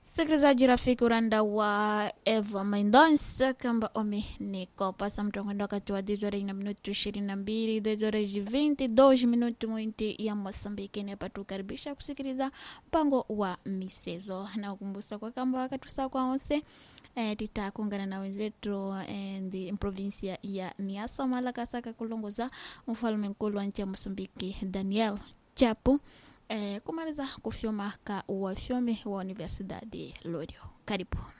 Msikilizaji rafiki uranda wa Eva Mendonça kamba ome niko pasa mtongondo wakati wa 10 na minuto 22 10 22 minuto mwinti ya Mosambiki nepatukaribisha kusikiliza mpango wa misezo na kukumbusa kwa kamba wakati saa kwa onse eh, titakuungana na wenzetu eh, provinsia ya Niassa Malakasaka kulongoza mfalme mkulu wa nchi ya Mosambiki Daniel Chapo eh, kumaliza kufyoma ka wafyome wa Universidade Lorio. Karibu.